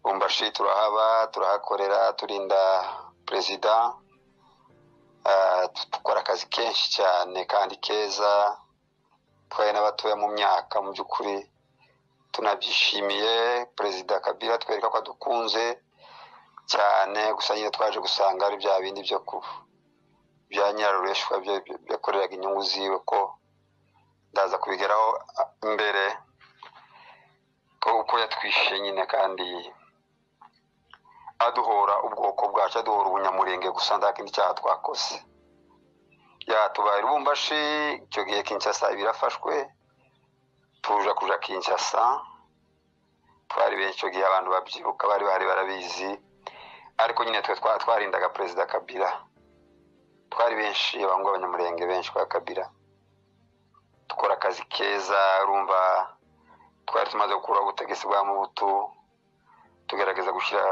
Lubumbashi turahaba turahakorera turinda perezida ah, dukora akazi kenshi cyane kandi keza twaye n'abatoya mu myaka mu by'ukuri tunabyishimiye perezida kabila twereka ko adukunze cyane gusa nyine twaje gusanga ari bya bindi byo ku bya nyirarureshwa byakoreraga inyungu ziwe ko ndaza kubigeraho ah, mbere ko uko yatwishe nyine kandi aduhora ubwoko bwacu aduhora ubunyamurenge gusa nta kindi cyaha twakoze yatubaye rubumbashi icyo gihe kinshasa birafashwe tuja kuja kinshasa twari benshi icyo gihe abantu babyibuka bari bari barabizi ariko nyine twe twa- twarindaga perezida kabila twari benshi abahungu b'abanyamurenge benshi kwa kabila dukora akazi keza urumva twari tumaze gukuraho ubutegetsi bwa mubutu tugerageza gushyira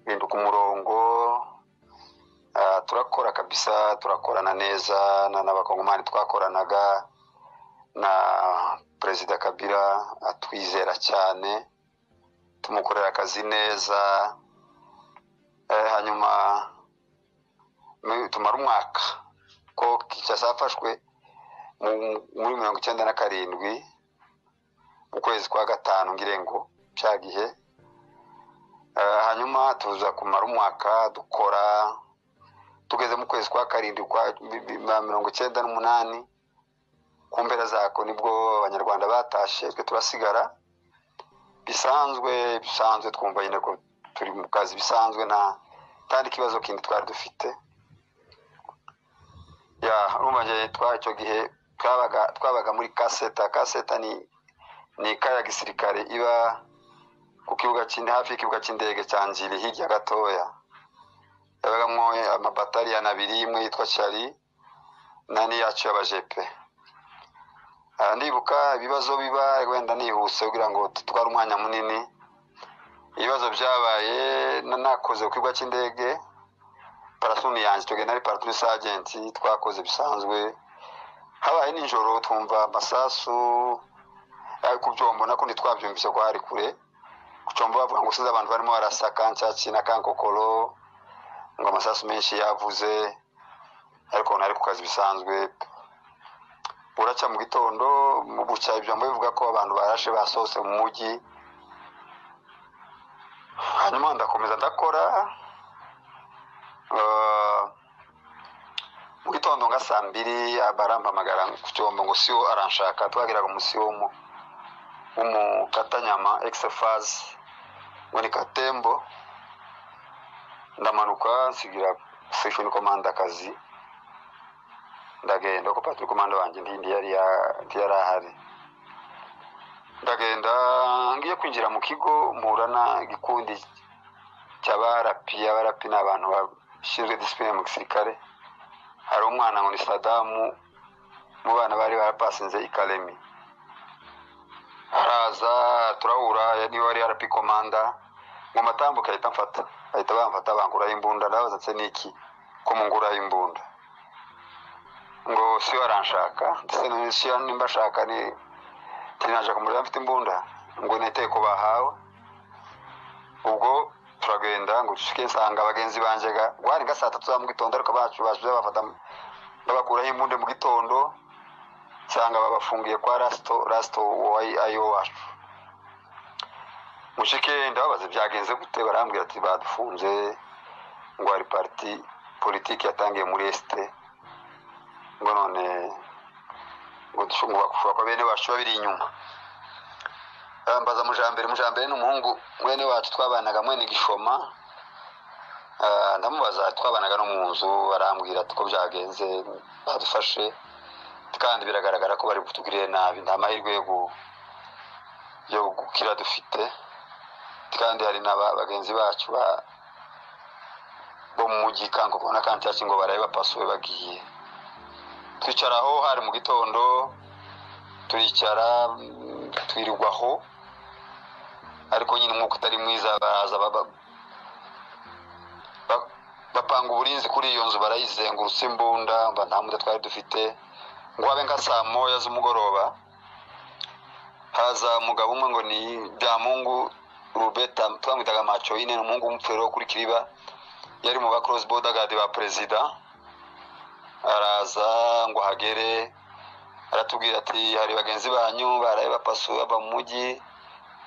ibintu ku murongo Ah, turakora kabisa turakorana neza na- n'abakongomani twakoranaga na perezida kabila atwizera cyane tumukorera akazi neza Eh, hanyuma mu- tumara umwaka ko kinshasa hafashwe mu- muri mirongo icyenda na karindwi mu kwezi kwa gatanu ngirengo cya gihe Eh, hanyuma tuza kumara umwaka dukora tugeze mu kwezi kwa karindwi kwa bi- bi- ba mirongo icyenda n'umunani ku mpera zako nibwo abanyarwanda batashe twe turasigara bisanzwe bisanzwe twumva nyine ko turi mu kazi bisanzwe nta kandi ikibazo kindi twari dufite ya urumva njye twa- icyo gihe twabaga twabaga muri kaseta kaseta ni ni ika ya gisirikare iba ku kibuga cy'inde hafi y'ikibuga cy'indege cya Njiri hirya gatoya yabagamo amabataliyani abiri imwe yitwa Shari n'andi yacu y'abajepe Ah, ndibuka ibibazo biba wenda nihuse kugira ngo tutware umwanya munini ibibazo byabaye na- nakoze ku kibuga cy'indege parasuni yanjye icyo gihe nari paratulisi agenti twakoze bisanzwe habaye nijoro twumva amasasu ari ku byombo nakundi twabyumvise ko hari kure gucomba bavuga ngo usize abantu barimo barasaka nshyaki na kankokoro ngo amasasu menshi yavuze ariko nari ku kazi bisanzwe buracya mu gitondo mu bucya ibyombo bivuga ko abantu barashe basohotse mu mujyi hanyuma ndakomeza ndakora Eh, mu gitondo nka saa mbiri barampamagara ku cyombo ngo siwo aranshaka twagiraga umusiwo w'umu- w'umukatanyama exefazi ngo ni katembo ndamanuka nsigira station komanda akazi ndagenda kuko patiri komanda wanjye ntindi yari ya- ntiyari ahari ndagenda ngiye kwinjira mu kigo mpura na igikundi cy'abarapi abarapi ni abantu bashinzwe disipurine mu gisirikare hari umwana ngo ni sadamu mu bana bari barapasinze ikaremi araza turahura niba wari yarapi komanda ngo matambuke ahita mfata ahita bamfata banguraho imbunda ndabaza se niki ko munguraho imbunda ngo siyo aranshaka ndetse na siyo nimba ashaka ni tinashaka umuriro mfite imbunda ngo niteye ko bahawe ubwo turagenda ngo dushike nsanga bagenzi banjye ga wari nga saa tatu za mu gitondo ariko bacu baje bafata babakuraho imbunda mu gitondo nsanga babafungiye kwa rasito rasito ayo wacu mushike ndababaza byagenze gute barambwira ati badufunze ngo hari pariti politiki yatangiye muri esite ngo none ngo dushu- ngo bakushobora kuba bene wacu babiri inyuma Ah, mbaza mujambere mujambere ni umuhungu mwene wacu twabanaga mwene gishoma Ah, ndamubaza twabanaga no mu nzu arambwira ati ko byagenze badufashe kandi biragaragara ko bari kutugirira nabi nta mahirwe yo gu- yo gukira dufite kandi hari na ba- bagenzi bacu ba- bo mu mujyi kankoko na kantyaki ngo barabe bapasuwe bagiye twicara aho hari mu gitondo turicara mm, twirirwa aho ariko nyine umwuka utari mwiza baraza baba- ba- bapanga uburinzi kuri iyo nzu barayizengurutsa imbunda mba nta mbunda twari dufite ngo habe nka saa moya z'umugoroba haza umugabo umwe ngo ni byamungu rubeta twamwitaga macoyine ni umuhungu w'umupfero wo kuri kiriba yari mu ba cross border guard ba perezida araza ngo ahagere aratubwira ati hari bagenzi banyu baraye bapasu baba mu mujyi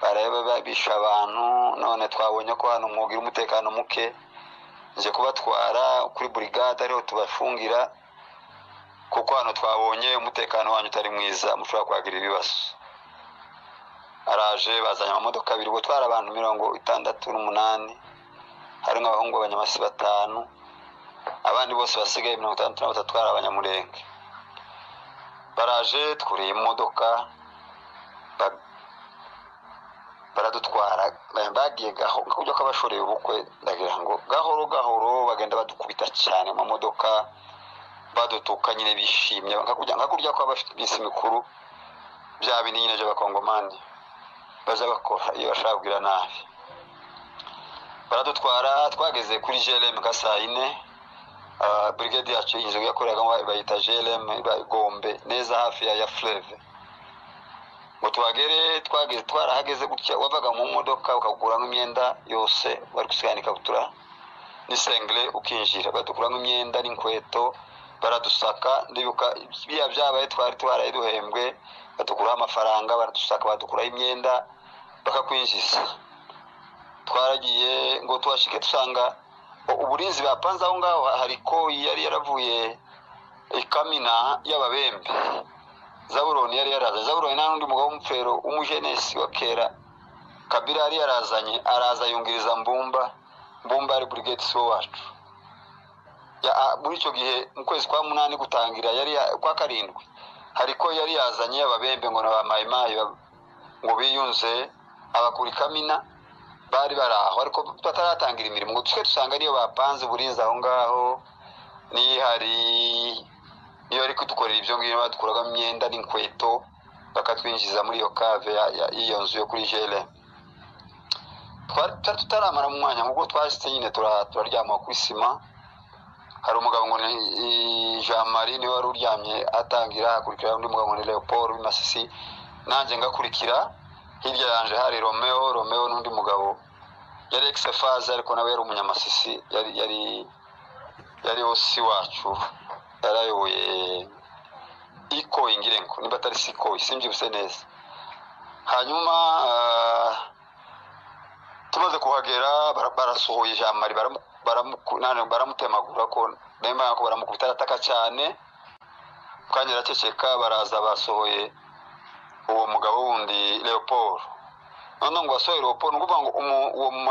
baraye babisha abantu none twabonye ko hano umwuga uri umutekano muke nje kubatwara kuri burigade ariho tubafungira kuko hano twabonye umutekano wanyu utari mwiza mushobora kuhagira ibibazo araje bazanye amamodoka abiri ubwo twari abantu mirongo itandatu n'umunani harimo abahungu b'abanyamasi batanu abandi bose basigaye mirongo itandatu na batatu ari abanyamurenge baraje twuriye imodoka baradutwara bagiye kujya kabashoreye ubukwe ndagira ngo gahoro gahoro bagenda badukubita cyane mu modoka badutuka nyine bishimye nka kurya kwa bafite iminsi mikuru bya bindi nyine by'abakongomani baza bakora iyo bashaka kugira nabi baradutwara twageze kuri jereme ka saa yine burigade yacu inzu yakoreragamo bayita jereme gombe neza hafi ya fureve ngo tuhagere twageze twarahageze gutya wavaga mu modoka ukakuramo imyenda yose bari gusiganika ikabutura n'isengere ukinjira badukuramo imyenda n'inkweto baradusaka ndibuka biriya byabaye twari twaraye duhembwe badukuraho amafaranga baradusaka badukuraho imyenda bakakwinjiza twaragiye ngo tuhashike dusanga uburinzi bapanze aho ngaho hari ko yari yaravuye ikamina y'ababembe zaburoni yari yarazanye zaburoni nta n'undi mugabo w'umupfero w'umujenesi wa kera kabira yari yarazanye araza yungiriza mbumba mbumba ari burigeti siwo wacu muri icyo gihe mu kwezi kwa munani gutangira yari kwa karindwi hariko yari yazanye ababembe ngo na ba mayimayi ngo biyunze abakura ikamina bari bari aho ariko bataratangira imirimo ngo twe dusanga ariyo bapanze uburinzi aho ngaho nihari iyo bari kudukorera ibyo ngibyo badukuramo imyenda n'inkweto bakatwinjiza muri iyo kave y'iyo nzu yo kuri jere tutaramara mu mwanya nk'ubwo twashyitse nyine turaryama kuri sima hari umugabo ngo ni jean marie niwe wari uryamye atangira hakurikira undi mugabo ni leopold w'imasisi nanjye ngakurikira hirya yanje hari romeo romeo n'undi mugabo yari egisefaze ariko nawe yari umunyamasisi yari yari yari osi wacu yari ayoboye ikoyi ngire ngo niba atari si ikoyi simbyibuse neza hanyuma tumaze kuhagera barasuhuye jean marie baramutemagura ko nemba ko baramukubita arataka cyane kandi araceceka baraza basohoye uwo mugabo wundi leopold noneho ngo basohoye leopold ni ukuvuga ngo uwo